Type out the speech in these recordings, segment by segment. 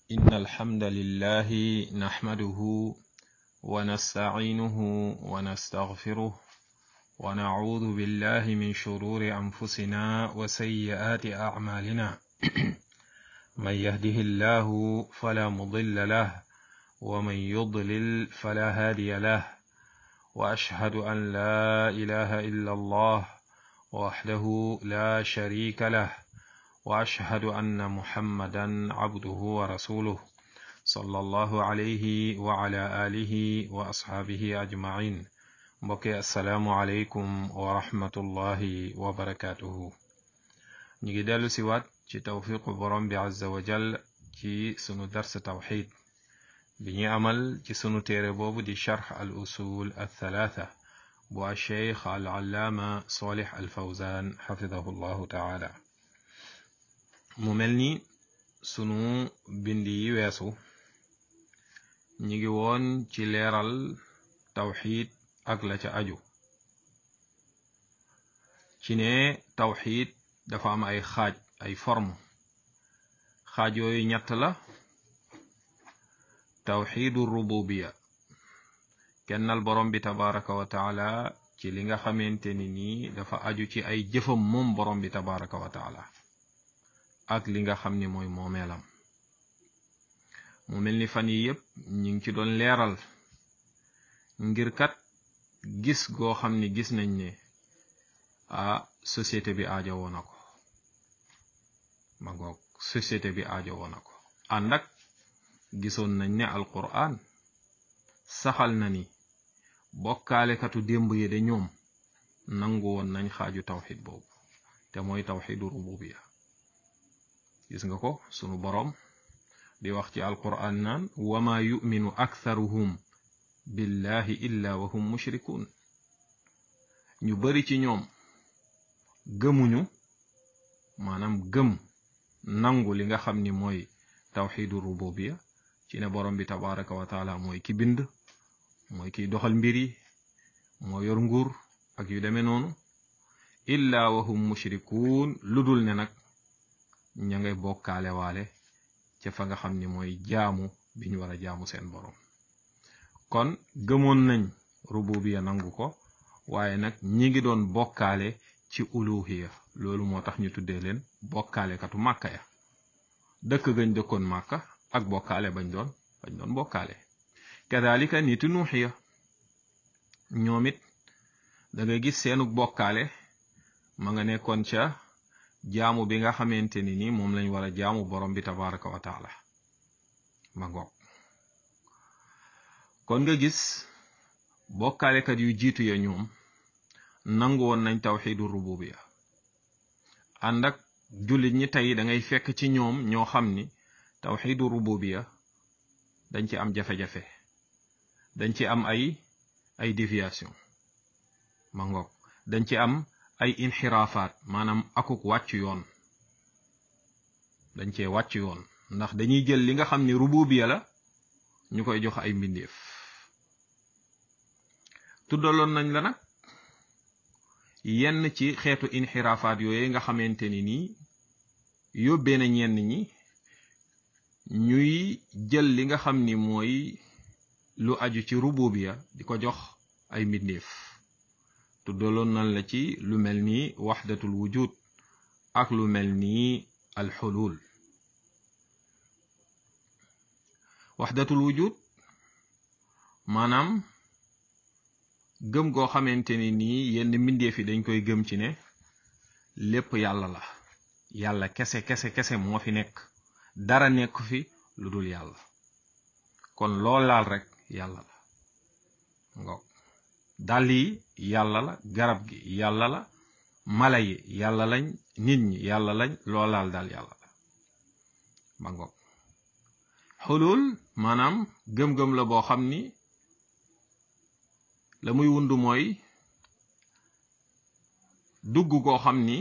إن الحمد لله نحمده ونستعينه ونستغفره ونعوذ بالله من شرور أنفسنا وسيئات أعمالنا من يهده الله فلا مضل له ومن يضلل فلا هادي له وأشهد أن لا إله إلا الله وحده لا شريك له واشهد ان محمدا عبده ورسوله صلى الله عليه وعلى اله واصحابه اجمعين mbokki asalaamualeykum wa rahmatullahi wa barakatuhu ñu ngi dellu si waat ci tawfiqu borom bi azza wa jal ci sunu dars tawxid bi ñu amal ci sunu téere boobu di charx al usul al thalatha bu alcheikh al allaama solih al fawzan xafidahu llahu taala mu mel ni sunu bind yi weesu ñi ngi woon ci leeral tawxid ak la ca aju ci ne tawxid dafa am ay xaaj ay forme xaaj yooyu ñett la tawxidu rububiya kennal borom bi tabaraka wa taala ci li nga xamante ni nii dafa aju ci ay jëfam moom borom bi tabaraka wa taala ak li nga xam ni mooy moomeelam mu mel ni fan yi yépp ñu ngi ci doon leeral ngir kat gis goo xam ni gis nañ ne ah société bi aajo woon na ko ma ngoog société bi aajo woon na ko ànd ak gisoon nañ ne alquran saxal na ni bokkaalekatu démb yi de ñoom nangu woon nañ xaaju tawxid boobu te mooy tawxidu rububiya gis nga ko sunu boroom di wax ci alquran naan wama yuminu aktharuhum billahi illa wa hum mushrikun ñu bari ci ñoom gëmuñu maanaam gëm nangu li nga xam ni mooy tawxidu rububiya ci ne borom bi tabaraka wa taala mooy ki bind mooy kiy doxal mbir yi moo yor nguur ak yu demee noonu illa wa hum mushrikun lu dul ne nag ña ngay bokkaale waale ca fa nga xam ni mooy jaamu bi ñu war a jaamu seen borom kon gëmoon nañ rububiya nangu ko waaye nag ñi ngi doon bokkaale ci uluhiya loolu moo tax ñu tuddee leen bokkaalekatu màkka ya dëkk gañ dëkkoon màkka ak bokkaale bañ doon bañ doon bokkaale kadalika nitu nuuxiya ñoom it da ngay gis seenu bokkaale ma nga nekkoon ca jaamu bi nga xamante ni ni moom lañ war a jaamu borom bi tabaraka wa taala ma ngoog kon nga gis bokkaalekat yu jiitu ya ñoom nangu woon nañ tawxidu rububiya ànd ak jullit ñi tey da ngay fekk ci ñoom ñoo xam ni tawxidu rububiya dañ ci am jafe-jafe dañ ci am ay ay déviation ma ngoog dañ ci am ay inxiraafaat maanaam akuk wàcc yoon dañ cee wàcc yoon ndax dañuy jël li nga xam ni rububiya la ñu koy jox ay mbindeef tuddaloon nañ la nag yenn ci xeetu inxiraafaat yooyu nga xamante ni nii yóbbee na ñenn ñi ñuy jël li nga xam ni mooy lu aju ci rububiya di ko jox ay mbindeef tuddaloon nañ la ci lu mel ni waxdatul wujud ak lu mel ni alxulul waxdatul wujud maanaam gëm goo xamante ni nii yenn mbindeef yi dañ koy gëm ci ne lépp yàlla la yàlla kese kese kese moo fi nekk dara nekk fi lu dul yàlla kon loo laal rek yàlla la ngoog dàll yi yàlla la garab gi yàlla la mala yi yàlla lañ nit ñi yàlla lañ loo laal daal yàlla la ma ngoog xulul maanaam gëm-gëm la boo xam ni la muy wund mooy dugg koo xam ni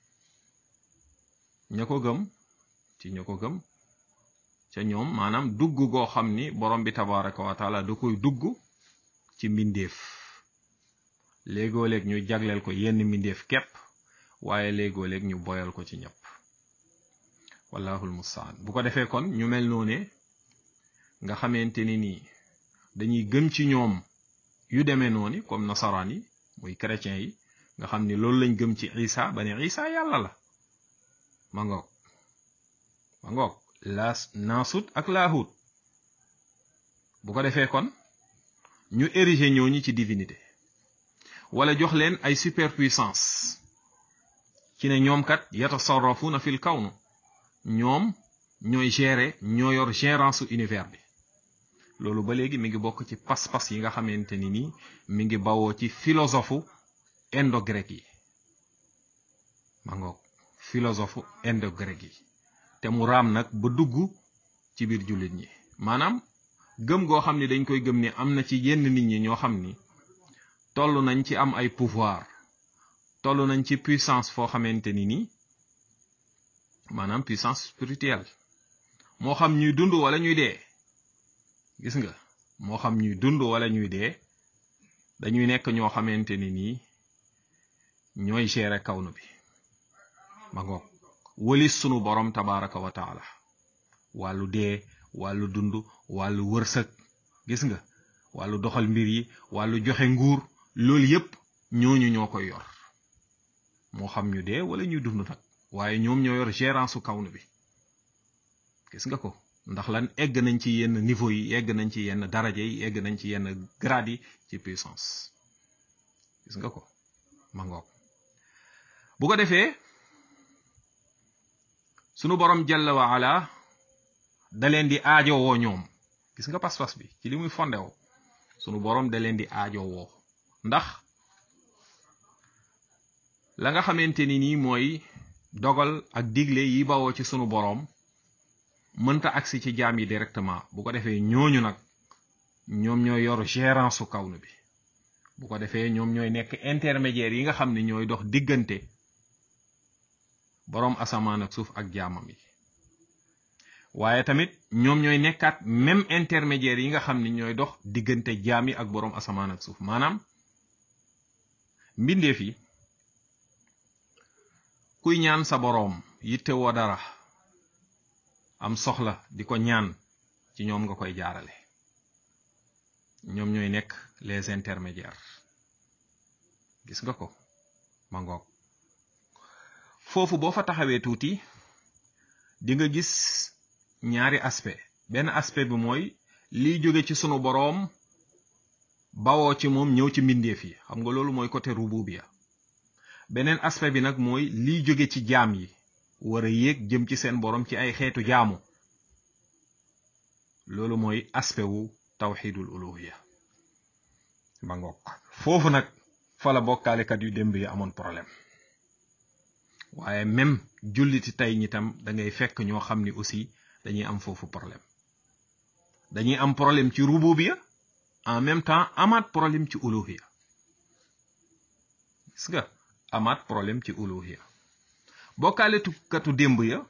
ña ko gëm ci ña ko gëm ca ñoom maanaam dugg goo xam ni borom bi tabaraka wa taala da koy dugg ci mbindeef léegoo léeg ñu jagleel ko yenn mbindeef képp waaye léegoo léeg ñu boyal ko ci ñëpp wallahul mustaan bu ko defee kon ñu mel noone nga xamante ni nii dañuy gëm ci ñoom yu demee noonu comme nasaraan yi muy chrétien yi nga xam ni loolu lañ gëm ci isa ba ne isa yàlla la ma ngoog ma ngoog laas naasut ak laahut bu ko defee kon ñu ériger ñooñu ci divinité wala jox leen ay superpuissance ci ne ñoom kat yatasarrafuna fil kawnu ñoom ñooy gérer ñoo yor gérance univers bi loolu ba léegi mi ngi bokk ci pas-pas yi nga xamante ni nii mi ngi bawoo ci philosophe indo-grec yi ma ngoog philosophe indo-grec yi te mu raam nag ba dugg ci biir jullit ñi maanaam gëm goo xam ni dañ koy gëm ni am na ci yenn nit ñi ñoo xam ni toll nañ ci am ay pouvoir toll nañ ci puissance foo xamante ni nii maanaam puissance spirituelle moo xam ñuy dund wala ñuy dee gis nga moo xam ñuy dund wala ñuy dee dañuy nekk ñoo xamante ni nii ñooy gérer kawnu bi ma ngoog wëlis sunu borom tabaraka wa taala wàllu dee wàllu dund wàllu wërsëg gis nga wàllu doxal mbir yi wàllu joxe nguur loolu yépp ñooñu ñoo koy yor moo xam ñu dee wala ñuy dund nag waaye ñoom ñoo yor gérance su kawnu bi gis nga ko ndax lan egg nañ ci yenn niveau yi egg nañ ci yenn daraja yi egg nañ ci yenn grade yi ci puissance gis nga ko ma ngoog bu ko defee sunu borom jalla wa ala da leen di aajowoo ñoom gis nga pas-pas bi ci li muy fondewoo sunu borom da leen di aajowoo ndax la nga xamante ni nii mooy dogal ak digle yi bawoo ci sunu borom mënta agsi ci jaam yi directement bu ko defee ñooñu nag ñoom ñooy yor gérance su kawnu bi bu ko defee ñoom ñooy nekk intermédiaire yi nga xam ne ñooy dox diggante boroom asamaan ak suuf ak jaamam yi waaye tamit ñoom ñooy nekkaat même intermédiaire yi nga xam ne ñooy dox diggante jaam yi ak boroom asamaan ak suuf maanaam mbindeef yi kuy ñaan sa boroom yitte woo dara am soxla di ko ñaan ci ñoom nga koy jaarale ñoom ñooy nekk les intermédiaires gis nga ko ma ngoog foofu boo fa taxawee tuuti di nga gis ñaari aspect benn aspect bi mooy liy jóge ci sunu boroom bawoo ci moom ñëw ci mbindeef yi xam nga loolu mooy côté rububiya beneen aspect bi nag mooy liy jóge ci jaam yi war a yéeg jëm ci seen boroom ci ay xeetu jaamu loolu mooy aspect wu tawxidul uluhiya ba ngoog foofu nag fa la bokkaalekat yu démb yi amoon problème waaye même julliti tey ñi tam da ngay fekk ñoo xam ni aussi dañuy am foofu problème dañuy am problème ci rububiya en même temps amaat problème ci uluhiya gis nga amaat problème ci uluhiya bokkaale tukkatu démb ya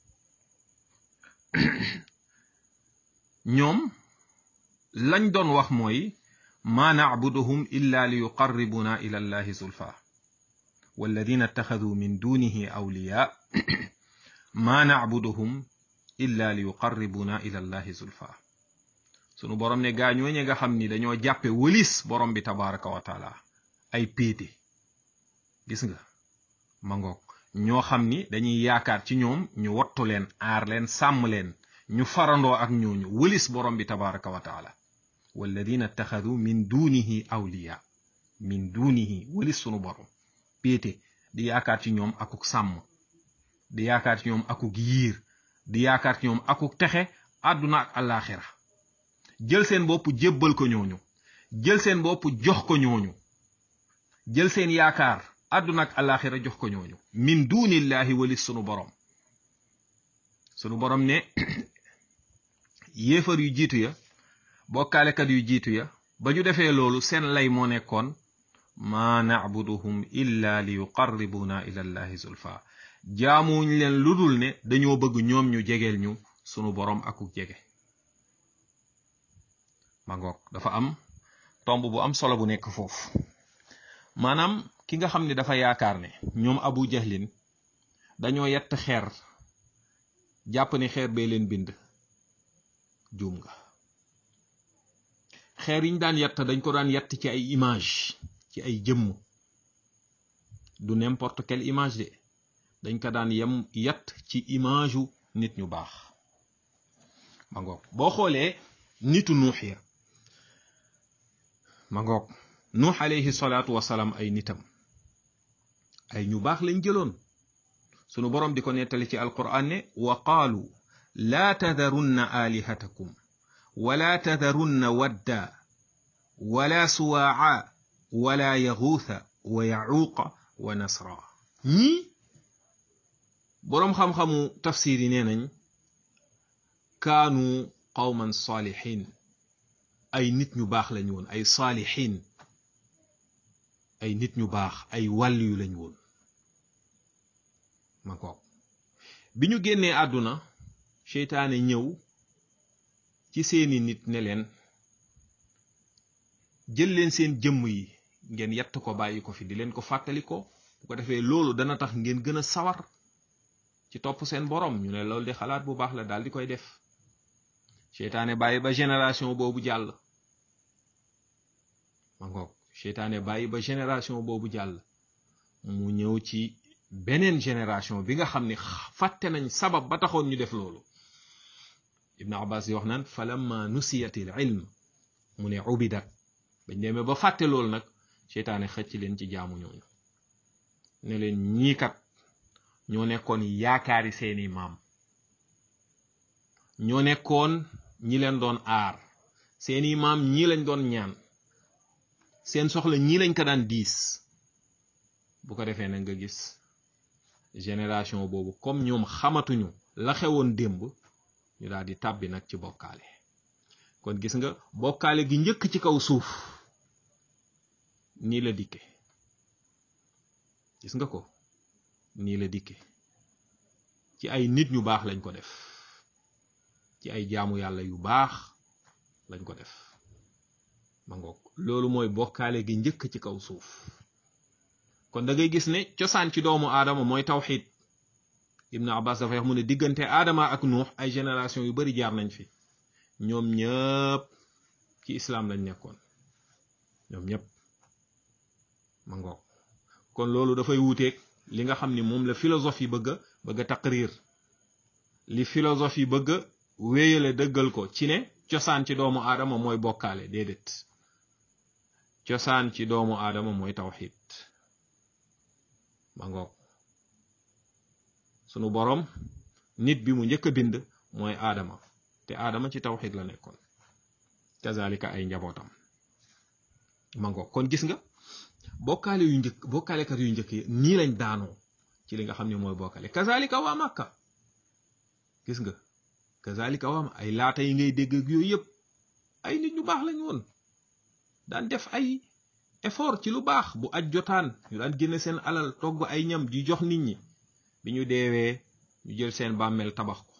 ñoom lañ doon wax mooy ma nacbuduhum illa li yuqarribuna ila allahi zulfa walladina ittaxaduu min dunihi awliya ma nacbuduhum illa li yuqarribuna ila allahi zulfa sunu borom ne gaa ñooñe nga xam ni dañoo jàppe wëlis borom bi tabaraka wa taala ay péete gis nga ma ngoog ñoo xam ni dañuy yaakaar ci ñoom ñu wattu leen aar leen sàmm leen ñu farandoo ak ñooñu wëlis borom bi tabaraka wa taala walladina ittaxadu min dunihi awliya min dunihi wëlis sunu borom péete di yaakaar ci ñoom akuk sàmm di yaakaar ci ñoom akuk yiir di yaakaar ci ñoom akuk texe àdduna ak àllaaxira jël seen bopp jébbal ko ñooñu jël seen bopp jox ko ñooñu jël seen yaakaar àdduna ak àllaaxira jox ko ñooñu min dunillahi walis sunu borom sunu borom ne yéefar yu jiitu ya bokkaalekat yu jiitu ya ba ñu defee loolu seen lay moo nekkoon ma nacbuduhum illa li yuqarribuna ila allahi zulfa jaamuñ leen lu dul ne dañoo bëgg ñoom ñu jegeel ñu sunu borom akuk jege ma ngoog dafa am tomb bu am solo bu nekk foofu maanaam ki nga xam ne dafa yaakaar ne ñoom abu jahlin dañoo yett xeer jàpp ni xeer bee leen bind juum nga xeer yi ñu daan yatt dañ ko daan yatt ci ay image ci ay jëmm du n'importe quelle image de dañ ko daan yem yatt ci image u nit ñu baax ma ngoog boo xoolee nitu nuux ya ma ngoog nuux alayhi salaatu wasalaam ay nitam ay ñu baax lañ jëloon sunu boroom di ko nettali ci alquran ne wa qaalu laa tadarunna alihatakum wala tadarunna wadda wala suwaaca wala yaxuutha wa yacuuqa wa nasra ñii boroom xam-xamu tafsir yi nee nañ kaanu qawman saalihin ay nit ñu baax lañ woon ay saalihin ay nit ñu baax ay wàlliyu lañ woon ma ko bi ñu génnee àdduna seytaane ñëw ci seeni nit ne leen jël leen seen jëmm yi ngeen yett ko bàyyi ko fi di leen ko fàttali ko bu ko defee loolu dana tax ngeen gën a sawar ci topp seen borom ñu ne loolu di xalaat bu baax la daal di koy def seytaane bàyyi ba génération boobu jàll ma ngoog seytaane bàyyi ba génération boobu jàll mu ñëw ci beneen génération bi nga xam ne fàtte nañ sabab ba taxoon ñu def loolu ibnu abbas di wax naan falamma nusiyatil ilm mu ne ubidat bañ demee ba fàtte loolu nag seytaane xëcc leen ci jaamu ñooñu ne leen ñii kat ñoo nekkoon yaakaari seeni maam ñoo nekkoon ñi leen doon aar seeni maam ñii lañ doon ñaan seen soxla ñii lañ ko daan diis bu ko defee nag nga gis génération boobu comme ñoom xamatuñu la xewoon démb ñu daal di tàbbi nag ci bokkaale kon gis nga bokkaale gi njëkk ci kaw suuf nii la dikke gis nga ko nii la dikke ci ay nit ñu baax lañ ko def ci ay jaamu yàlla yu baax lañ ko def ma ngoog loolu mooy bokkaale gi njëkk ci kaw suuf kon da ngay gis ne cosaan ci doomu aadama mooy tawxid ibnu abbas dafa wax mu ne diggante aadama ak nuux ay génération yu bari jaar nañ fi ñoom ñëpp ci islaam lañ nekkoon ñoom ñëpp ma ngoog kon loolu dafay wuuteeg li nga xam ni moom la philosophie bëgg a bëgg a taqrir li philosophie bëgg a wéyale dëggal ko ci ne cosaan ci doomu aadama mooy bokkaale déedéet cosaan ci doomu aadama mooy tawxid ma ngoog sunu boroom nit bi mu njëkk a bind mooy aadama te aadama ci tawxid la nekkoon kazalika ay njabootam ma ngoog kon gis nga bokkaale yu njëkk bokkaalekat yu njëkk yi nii lañ daanoo ci li nga xam ne mooy bokkaale kazalika waa Makka gis nga kazalika waa ay laata yi ngay dégg ak yooyu yëpp ay nit ñu baax lañ woon daan def ay effort ci lu baax bu aj jotaan ñu daan génne seen alal togg ay ñam di jox nit ñi bi ñu deewee ñu jël seen bàmmeel tabax ko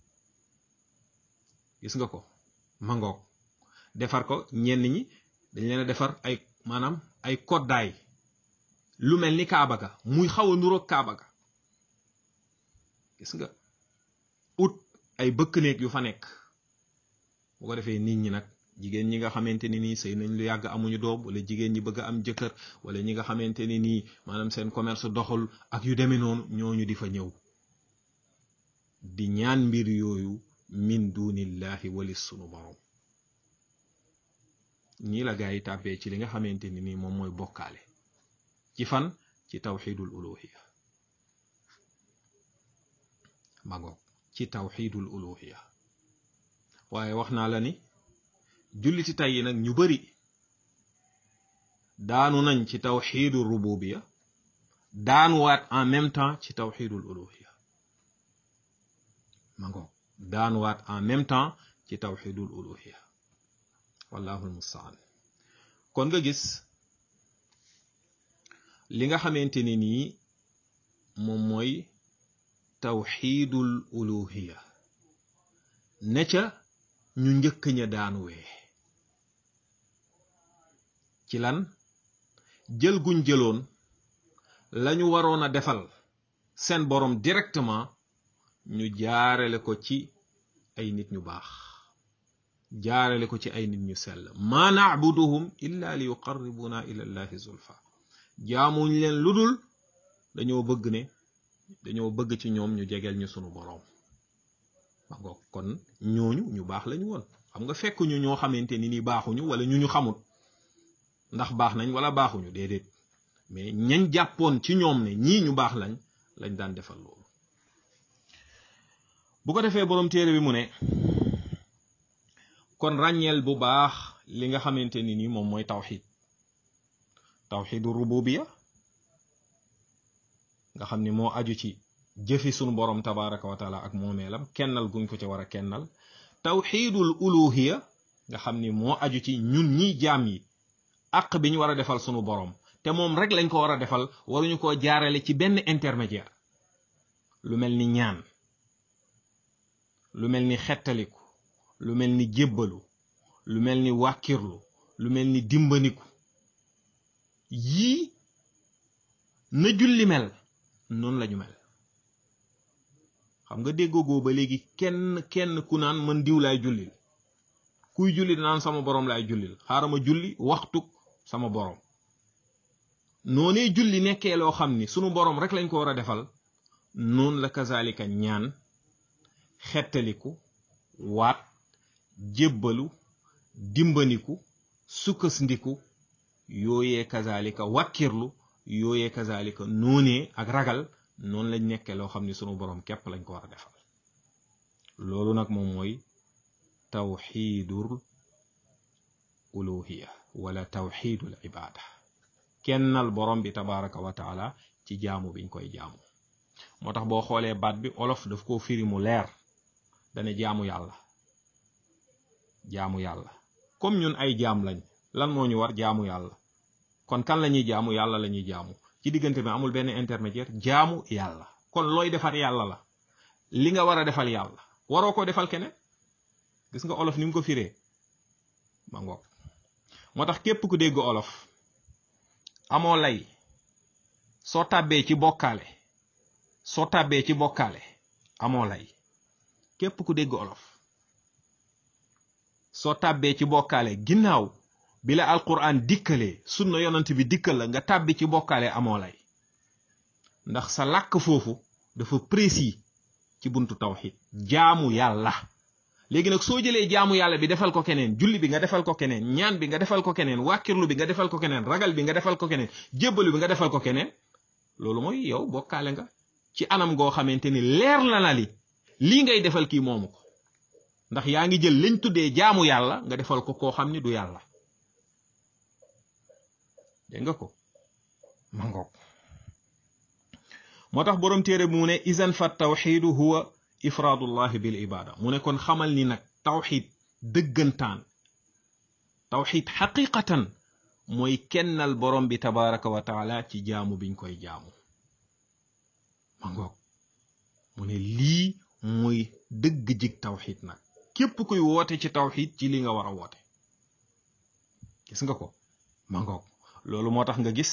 gis nga ko mangoog defar ko ñenn ñi dañ leen a defar ay maanaam ay koddaay lu mel ni kaaba ga muy xaw a nuroog kaaba ga gis nga ut ay bëkk néeg yu fa nekk bu ko defee nit ñi nag jigéen ñi nga xamante ni nii sëy nañ lu yàgg amuñu doom wala jigéen ñi bëgg a am jëkkër wala ñi nga xamante ni nii maanaam seen commerce doxul ak yu demee noonu ñooñu di fa ñëw di ñaan mbir yooyu min dunillahi walis sunu borom ñii la gaa yi tàbbee ci li nga xamante ni nii moom mooy bokkaale ci fan ci tawxidul uluhiya magoog ci tawxidul uluhiya waaye wax naa la ni julliti tey yi nag ñu bari daanu nañ ci tawxidul rububiya daanuwaat en même temps ci tawxidul uluhiya magoog daanuwaat en même temps ci tawxidul uluhiya wallahu almustaan kon nga gis li nga xamante ni nii moom mooy tawxiidul uluhiya ne ca ñu njëkk ña daanuwee ci lan jël guñ jëloon lañu waroon a defal seen borom directement ñu jaarale ko ci ay nit ñu baax jaarale ko ci ay nit ñu sell ma nacbuduhum illa li yuqarribuna ila llahi zulfa jaamuñ leen lu dul dañoo bëgg ne dañoo bëgg ci ñoom ñu jegeel ñu sunu boroom ma ngoog kon ñooñu ñu baax lañu woon xam nga fekk ñu ñoo xamante ni ni baaxuñu wala ñu ñu xamut ndax baax nañ wala baaxuñu déedéet mais ñañ jàppoon ci ñoom ne ñii ñu baax lañ lañ daan defal loolu bu ko defee boroom téere bi mu ne kon ràññeel bu baax li nga xamante ni ni moom mooy tawxid tawxidu rububiya nga xam ni moo aju ci jëfi sunu borom tabaraka wa taala ak moomeelam kennal guñ ko ci war a kennal tawxidul uluhiya nga xam ni moo aju ci ñun ñi jaam yi àq bi ñu war a defal sunu borom te moom rek lañ ko war a defal waruñu koo jaarale ci benn intermédiaire lu mel ni ñaan lu mel ni xettaliku lu mel ni jébbalu lu mel ni wàkkirlu lu mel ni dimbaniku yii na julli mel noonu lañu mel xam nga déggoogoo ba léegi kenn kenn ku naan man diw laay jullil kuy julli naan sama borom laay jullil xaaral ma julli waxtu sama borom noonee julli nekkee loo xam ni sunu borom rek lañ ko war a defal noonu la kazalika ñaan xettaliku waat jébbalu dimbaniku sukkasndiku yooyee kazalika wàkkirlu yooyee kazalika noonee ak ragal noonu lañ nekkee loo xam ni sunu borom képp lañ ko war a defal loolu nag moom mooy tawxiidul uluhiya wala tawxiidul ibaada kennal borom bi tabaraka wa taala ci jaamu biñ koy jaamu moo tax boo xoolee baat bi olof daf koo firi mu leer dane jaamu yàlla jaamu yàlla comme ñun ay jaam lañ lan moo ñu war jaamu yàlla kon kan la ñuy jaamu yàlla la ñuy jaamu ci diggante bi amul benn intermédiaire jaamu yàlla kon looy defar yàlla la li nga war a defal yàlla waroo ko defal keneen gis nga olof ni mu ko firee ma ngoog moo tax képp ku dégg olof amoo lay soo tàbbee ci bokkaale soo tàbbee ci bokkaale amoo lay képp ku dégg olof soo tàbbee ci bokkaale ginnaaw bi la alquran dikkalee sunna yonant bi dikkal la nga tàbbi ci bokkaale amoo lay ndax sa làkk foofu dafa précis ci buntu tawxid jaamu yàlla léegi nag soo jëlee jaamu yàlla bi defal ko keneen julli bi nga defal ko keneen ñaan bi nga defal ko keneen wàkkirlu bi nga defal ko keneen ragal bi nga defal ko keneen jébbalu bi nga defal ko keneen loolu mooy yow bokkaale nga ci anam goo xamante ni leer la na li lii ngay defal kii moomu ko ndax yaa ngi jël lañ tuddee jaamu yàlla nga defal ko koo xam ni du yàlla dégg nga ko ma ngoog moo tax boroom téere bi mu ne izan fa tawxidu huwa ifraadullahi bil ibada mu ne kon xamal ni nag tawxid dëggantaan tawxid xaqiqatan mooy kennal borom bi tabaraka wa taala ci jaamu biñ koy jaamu ma ngoog mu ne lii mooy dëgg jig tawxid nag képp kuy woote ci tawxid ci li nga war a woote gis nga ko ma ngoog loolu moo tax nga gis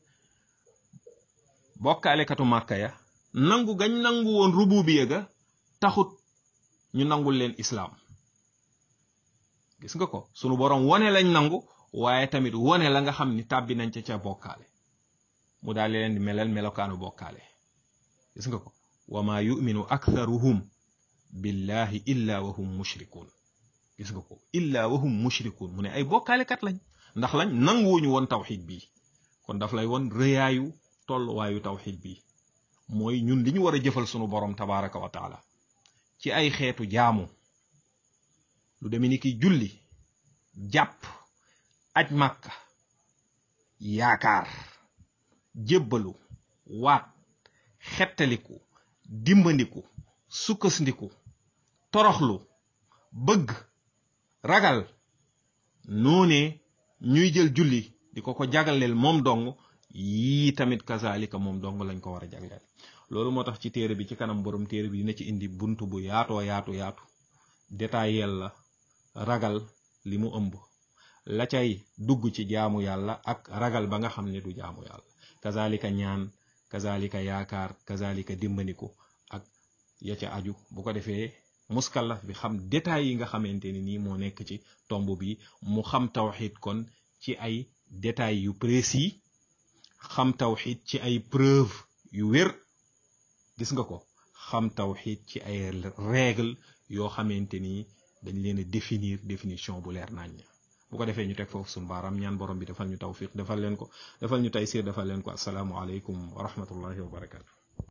bokkaalekatu màkka ya nangu gañ nangu woon rububiya ga taxut ñu nangul leen islaam gis nga ko sunu borom wone lañ nangu waaye tamit wone la nga xam ni tàbbi nañ ca ca bokkaale mu daal leen di melal melokaanu bokkaale gis nga ko wa ma yuminu aktharuhum billahi illa wa hum mushrikun gis nga ko illa wa hum mushrikun mu ne ay bokkaalekat lañ ndax lañ nanguwuñu woon tawxid bii kon daf lay won rëyaayu tolluwaayu tawxid bii mooy ñun li ñu war a jëfal sunu borom tabaraka wa taala ci ay xeetu jaamu lu deme ni ki julli jàpp aj màkka yaakaar jébbalu waat xettaliku dimbandiku sukkasndiku toroxlu bëgg ragal noonee ñuy jël julli di ko ko jagleel moom dong yii tamit kazalika moom dong lañ ko war a jagleel loolu moo tax ci téere bi ci kanam borom téere bi dina ci indi bunt bu yaatoo yaatu yaatu détaillel la ragal li mu ëmb la cay dugg ci jaamu yàlla ak ragal ba nga xam ne du jaamu yàlla kazalika ñaan kazalika yaakaar kazalika dimbandiku ak ya ca aju bu ko defee muskallaf bi xam détails yi nga xamante ni nii moo nekk ci tomb bi mu xam tawxid kon ci ay détails yu précis xam tawxid ci ay preuve yu wér gis nga ko xam tawxid ci ay règle yoo xamante ni dañ leen a définir définition bu leer nañ bu ko defee ñu teg foofu suñu baaraam ñaan borom bi defal ñu tawfiq defal leen ko defal ñu taysir defal leen ko asalaamu aleykum wa rahmatullahi wa barakatu